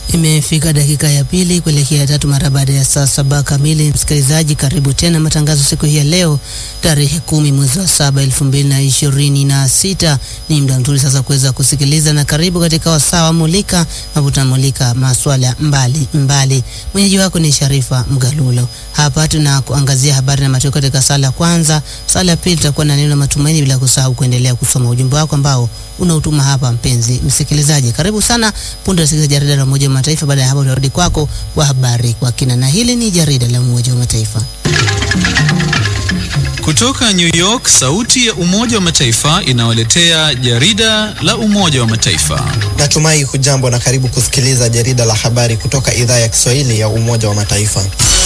Imefika dakika ya pili kuelekea ya tatu mara baada ya saa saba kamili. Msikilizaji, karibu tena matangazo siku hii ya leo tarehe kumi mwezi wa saba elfu mbili na ishirini na sita. Ni muda mzuri sasa kuweza kusikiliza na karibu katika wasaa wa Mulika ambapo tunamulika maswala mbali mbali. Mwenyeji wako ni Sharifa Mgalulo. Hapa tuna kuangazia habari na matokeo katika sala ya kwanza. Sala ya pili tutakuwa na neno la matumaini, bila kusahau kuendelea kusoma ujumbe wako ambao unautuma hapa. Mpenzi msikilizaji, karibu sana. Punde tusikiliza jarida la Umoja wa Mataifa. Baada ya hapo, tutarudi kwako kwa habari kwa kina, na hili ni jarida la Umoja wa Mataifa. Kutoka New York, sauti ya Umoja wa Mataifa inawaletea jarida la Umoja wa Mataifa. Natumai hujambo na karibu kusikiliza jarida la habari kutoka idhaa ya Kiswahili ya Umoja wa Mataifa,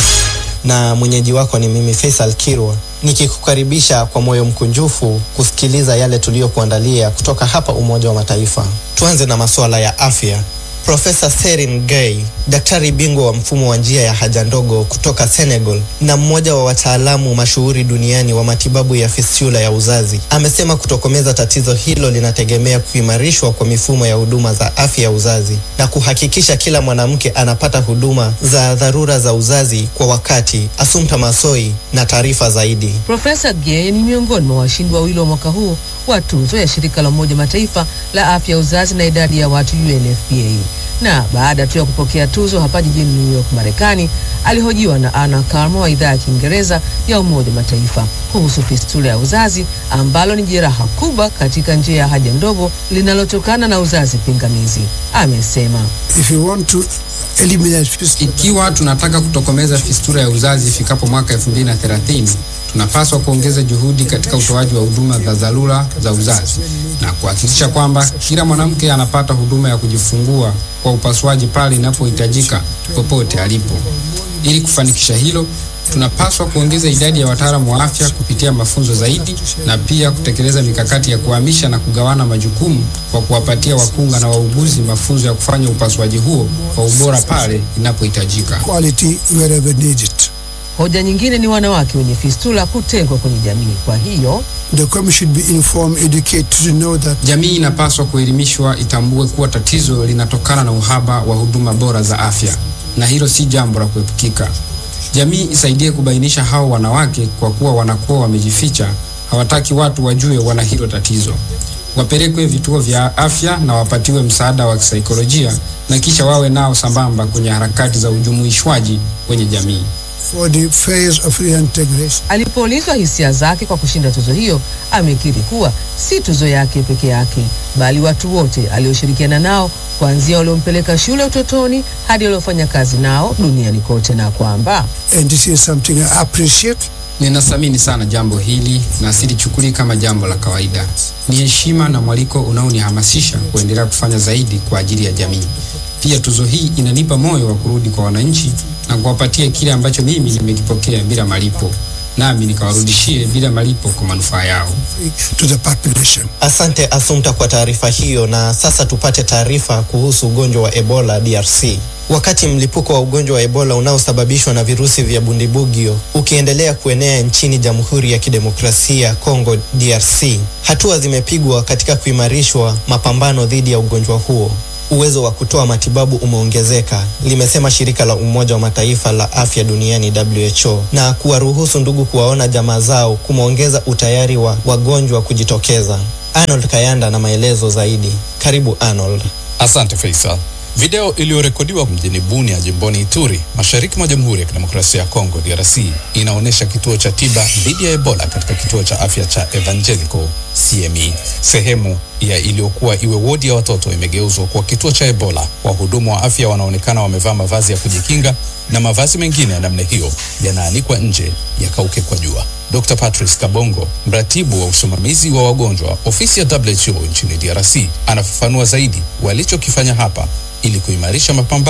na mwenyeji wako ni mimi Faisal Kirwa nikikukaribisha kwa moyo mkunjufu kusikiliza yale tuliyokuandalia kutoka hapa Umoja wa Mataifa. Tuanze na masuala ya afya. Profesa Serin Gay, daktari bingwa wa mfumo wa njia ya haja ndogo kutoka Senegal na mmoja wa wataalamu mashuhuri duniani wa matibabu ya fistula ya uzazi, amesema kutokomeza tatizo hilo linategemea kuimarishwa kwa mifumo ya huduma za afya ya uzazi na kuhakikisha kila mwanamke anapata huduma za dharura za uzazi kwa wakati. Assumpta Massoi na taarifa zaidi. Profesa Gay ni miongoni mwa washindi wawili wa mwaka huu wa tuzo ya shirika la Umoja Mataifa la afya ya uzazi na idadi ya watu UNFPA na baada tu ya kupokea tuzo hapa jijini New York, Marekani, alihojiwa na Anna Karmo wa idhaa ya Kiingereza ya Umoja Mataifa kuhusu fistula ya uzazi ambalo ni jeraha kubwa katika njia ya haja ndogo linalotokana na uzazi pingamizi. Amesema If you want to eliminate fistula, Ikiwa tunataka kutokomeza fistula ya uzazi ifikapo mwaka 2030, tunapaswa kuongeza juhudi katika utoaji wa huduma za dharura za uzazi na kuhakikisha kwamba kila mwanamke anapata huduma ya kujifungua kwa upasuaji pale inapohitajika popote alipo. Ili kufanikisha hilo, tunapaswa kuongeza idadi ya wataalamu wa afya kupitia mafunzo zaidi na pia kutekeleza mikakati ya kuhamisha na kugawana majukumu kwa kuwapatia wakunga na wauguzi mafunzo ya kufanya upasuaji huo kwa ubora pale inapohitajika. quality wherever needed. hoja nyingine ni wanawake wenye fistula kutengwa kwenye jamii. Kwa hiyo The community should be informed, educated to know that Jamii inapaswa kuelimishwa itambue kuwa tatizo linatokana na uhaba wa huduma bora za afya, na hilo si jambo la kuepukika. Jamii isaidie kubainisha hao wanawake, kwa kuwa wanakuwa wamejificha, hawataki watu wajue wana hilo tatizo. Wapelekwe vituo vya afya na wapatiwe msaada wa kisaikolojia, na kisha wawe nao sambamba kwenye harakati za ujumuishwaji kwenye jamii. for the phase of reintegration. alipoulizwa hisia zake kwa kushinda tuzo hiyo, amekiri kuwa si tuzo yake peke yake, bali watu wote alioshirikiana nao, kuanzia waliompeleka shule utotoni hadi waliofanya kazi nao duniani kote, na kwamba And this is something I appreciate. Ninathamini sana jambo hili na silichukulii kama jambo la kawaida. Ni heshima na mwaliko unaonihamasisha kuendelea kufanya zaidi kwa ajili ya jamii. Pia tuzo hii inanipa moyo wa kurudi kwa wananchi na kuwapatia kile ambacho mimi nimekipokea bila malipo, nami nikawarudishie bila malipo kwa manufaa yao. to the population. Asante Assumpta kwa taarifa hiyo, na sasa tupate taarifa kuhusu ugonjwa wa Ebola DRC. Wakati mlipuko wa ugonjwa wa Ebola unaosababishwa na virusi vya bundibugyo ukiendelea kuenea nchini Jamhuri ya Kidemokrasia ya Kongo DRC, hatua zimepigwa katika kuimarishwa mapambano dhidi ya ugonjwa huo. Uwezo wa kutoa matibabu umeongezeka, limesema shirika la Umoja wa Mataifa la afya duniani WHO, na kuwaruhusu ndugu kuwaona jamaa zao kumeongeza utayari wa wagonjwa kujitokeza. Arnold Kayanda na maelezo zaidi. Karibu Arnold. Asante Faisal. Video iliyorekodiwa mjini Bunia jimboni Ituri, mashariki mwa Jamhuri ya Kidemokrasia ya Kongo DRC, inaonyesha kituo cha tiba dhidi ya Ebola katika kituo cha afya cha Evangelical CME. Sehemu ya iliyokuwa iwe wodi ya watoto imegeuzwa kuwa kituo cha Ebola. Wahudumu wa afya wanaonekana wamevaa mavazi ya kujikinga na mavazi mengine ya namna hiyo yanaanikwa nje yakauke kwa jua. Dr. Patrice Kabongo, mratibu wa usimamizi wa wagonjwa ofisi ya WHO nchini DRC, anafafanua zaidi walichokifanya hapa ili kuimarisha mapambano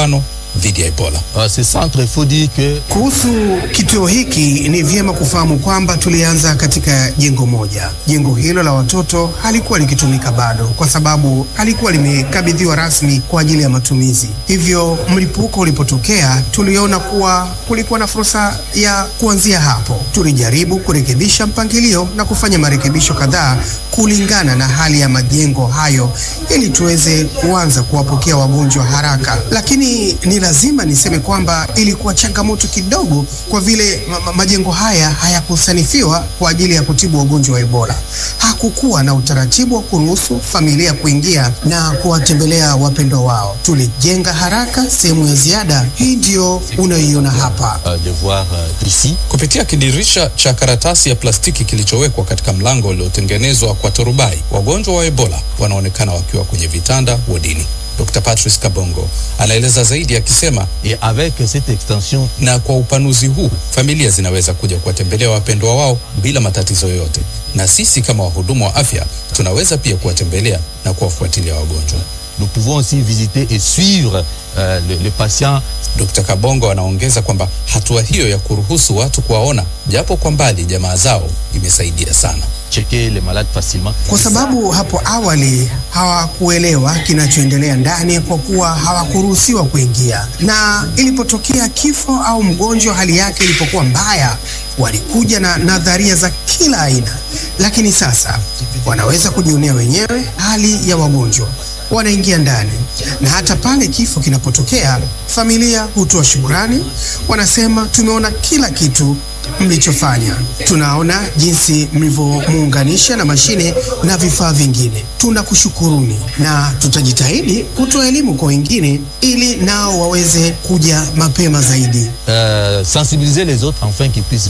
dhidi ya Ebola. Euh, ce centre, il faut dire que Kuhusu kituo hiki ni vyema kufahamu kwamba tulianza katika jengo moja. Jengo hilo la watoto halikuwa likitumika bado kwa sababu halikuwa limekabidhiwa rasmi kwa ajili ya matumizi. Hivyo mlipuko ulipotokea, tuliona kuwa kulikuwa na fursa ya kuanzia hapo. Tulijaribu kurekebisha mpangilio na kufanya marekebisho kadhaa kulingana na hali ya majengo hayo ili tuweze kuanza kuwapokea wagonjwa haraka, lakini ni lazima niseme kwamba ilikuwa changamoto kidogo kwa vile ma ma majengo haya hayakusanifiwa kwa ajili ya kutibu wagonjwa wa Ebola. Hakukuwa na utaratibu wa kuruhusu familia kuingia na kuwatembelea wapendwa wao. Tulijenga haraka sehemu ya ziada, hii ndio unayoiona hapa. euh, de voir euh, ici Kupitia kidirisha cha karatasi ya plastiki kilichowekwa katika mlango uliotengenezwa kwa turubai, wagonjwa wa Ebola wanaonekana wakiwa kwenye vitanda wodini. Dr. Patrice Kabongo anaeleza zaidi akisema, et avec cette extension na kwa upanuzi huu familia zinaweza kuja kuwatembelea wapendwa wao bila matatizo yoyote, na sisi kama wahudumu wa afya tunaweza pia kuwatembelea na kuwafuatilia wagonjwa. nous pouvons aussi visiter et suivre euh, le, le patient Dr. Kabongo anaongeza kwamba hatua hiyo ya kuruhusu watu kuwaona japo kwa mbali jamaa zao imesaidia sana. checker les malades facilement. Kwa sababu hapo awali hawakuelewa kinachoendelea ndani kwa kuwa hawakuruhusiwa kuingia, na ilipotokea kifo au mgonjwa hali yake ilipokuwa mbaya, walikuja na nadharia za kila aina, lakini sasa wanaweza kujionea wenyewe hali ya wagonjwa wanaingia ndani, na hata pale kifo kinapotokea, familia hutoa shukrani, wanasema tumeona kila kitu mlichofanya. Tunaona jinsi mlivyomuunganisha na mashine na vifaa vingine. Tunakushukuruni na tutajitahidi kutoa elimu kwa wengine ili nao waweze kuja mapema zaidi. Euh, sensibiliser les autres afin qu'ils puissent